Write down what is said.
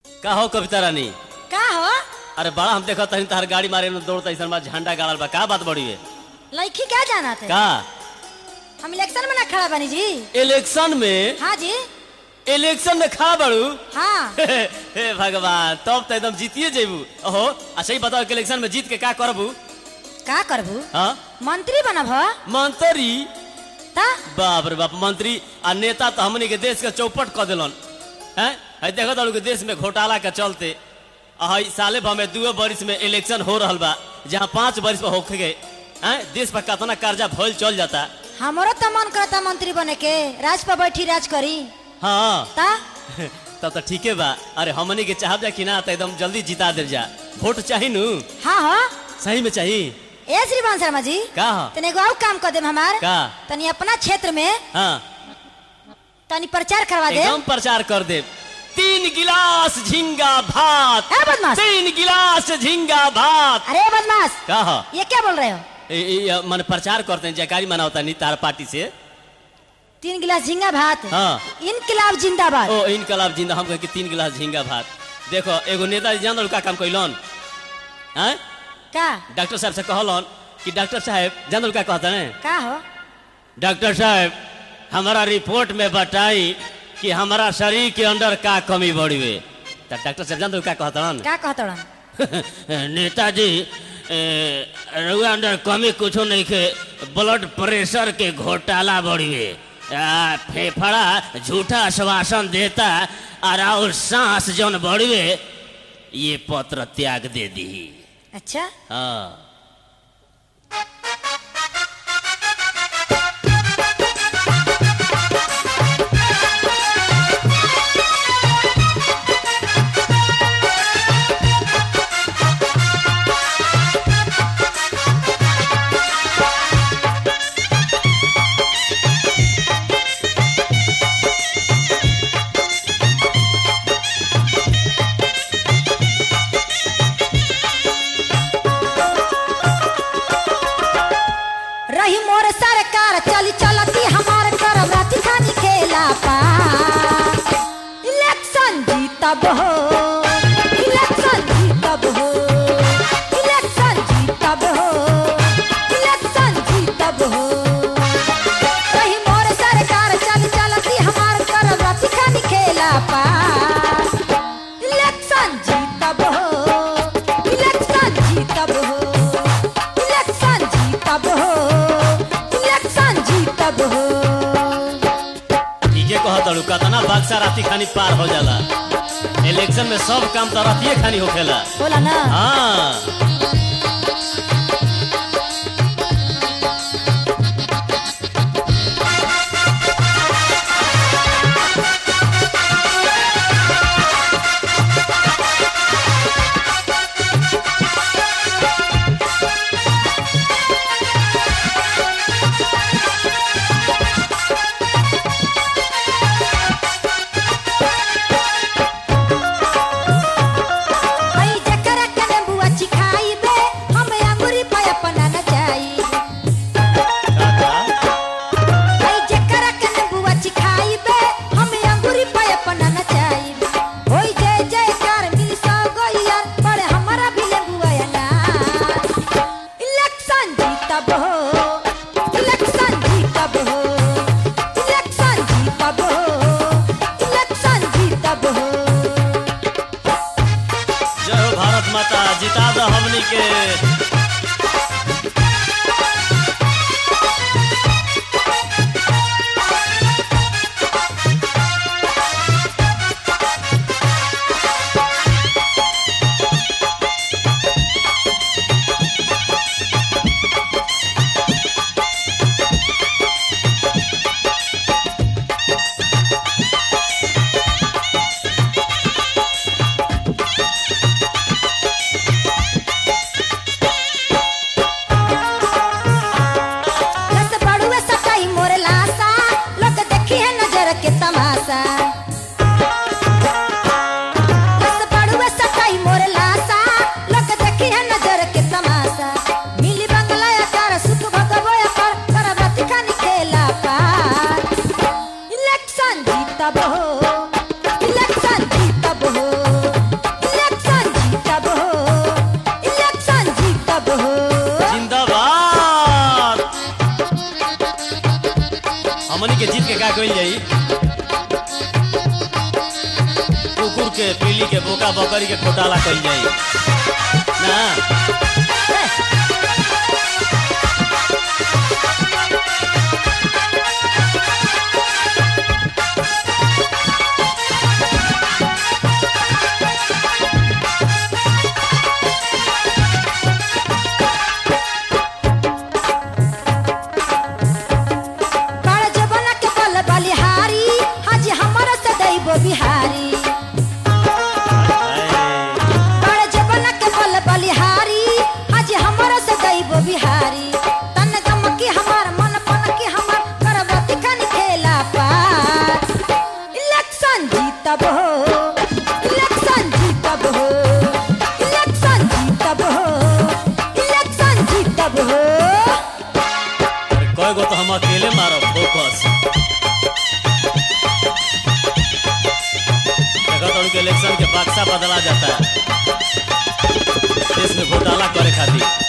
का हो कविता रानी का हो अरे बड़ा हम देखत हनी तहर गाड़ी मारे में दौड़ता ऐसा बा झंडा गाड़ल बा का बात बड़ी है लड़की क्या जाना थे का हम इलेक्शन में ना खड़ा बनी जी इलेक्शन में हाँ जी इलेक्शन में खा बड़ू हाँ हे भगवान तब तो एकदम जीतिए जेबू ओहो अच्छा ही बताओ कि इलेक्शन में जीत के का करबू का करबू हाँ मंत्री बनब हो मंत्री ता बाप रे बाप मंत्री आ नेता तो हमनी के देश के चौपट कर दिलन हैं है देखो तालू के देश में घोटाला के चलते आ हई साले भर में दुए बरिस में इलेक्शन हो रहल बा जहाँ पांच बरिस पर होखे गए हैं देश पर कितना कर्जा भइल चल जाता हमारो तो मन करता मंत्री बने के राज पर बैठी राज करी हाँ ता तब तो ठीके बा अरे हमनी के चाहब जा कि ना तो एकदम जल्दी जिता दे जा वोट चाही नु हाँ हो सही में चाही ए श्रीमान शर्मा जी का ह? तनी एगो और काम कर दे हमार का तनी अपना क्षेत्र में हाँ तनी प्रचार करवा दे एकदम प्रचार कर दे तीन गिलास झिंगा भात है बदमाश तीन गिलास झिंगा भात अरे बदमाश का ह? ये क्या बोल रहे हो ए- ए- मन प्रचार करते हैं जयकारी मनावता नहीं तार पार्टी से तीन गिलास झींगा भात हाँ। इनकलाब जिंदाबाद ओ इनकलाब जिंदा हम कहे कि तीन गिलास झिंगा भात देखो एगो नेता जी जान का काम कैलन हैं का डॉक्टर साहब से कहलन कि डॉक्टर साहब जान का कहता है का हो डॉक्टर साहब हमारा रिपोर्ट में बताई कि हमारा शरीर के अंदर का कमी बढ़ी हुई तो डॉक्टर साहब जान का कहता का कहतड़न नेताजी ए, रउआ अंदर कमी कुछो नहीं के ब्लड प्रेशर के घोटाला बढ़ी हुई आ, फेफड़ा झूठा आश्वासन देता और और सांस जौन बढ़ी हुई ये पत्र त्याग दे दी अच्छा हाँ रही मोर सरकार चली चलती हमार करब राती खानी खेला पा इलेक्शन जीतब हो इलेक्शन जीतब हो इलेक्शन जीतब हो इलेक्शन जीतब हो रही मोर सरकार चली चलती हमार करब राती खानी खेला पा इलेक्शन जीतब हो इलेक्शन जीतब हो इलेक्शन जीतब हो इलेक्शन जीतब हो ठीके कहत अड़ू कतना बक्सा राती खानी पार हो जाला इलेक्शन में सब काम तो रातिए खानी होखेला बोला ना हाँ हई जकरा कने बुआ चिखाई बे हम अंगूरी पे अपना न जाई हई जकरा कने बुआ चिखाई बे हम अंगूरी पे अपना न जाई होई जय जयकार मिल सो गइया पर हमारा भी ले बुआ ना इलेक्शन जीतब हो इलेक्शन जीतब हो इलेक्शन जीतब हो इलेक्शन जीतब हो जय हो भारत माता जिता दो हमनी के का कइल जाई कुकुर के पीली के बोका बकरी के घोटाला कइल जाई ना बड़ जबना के बल बलिहारी हाजी हमर से दैबो बिहारी बड़ जबना के बल बलिहारी हाजी हमर से दैबो बिहारी तन गम की हमार मन पन की हमार करवती कन खेला पार इलेक्शन जीतब हो इलेक्शन जीतब हो इलेक्शन जीतब हो इलेक्शन जीतब हो अरे कय गो तो हम अकेले मारब फोकस देखो तो उनके इलेक्शन के बक्सा बदला जाता है देश में घोटाला करे खातिर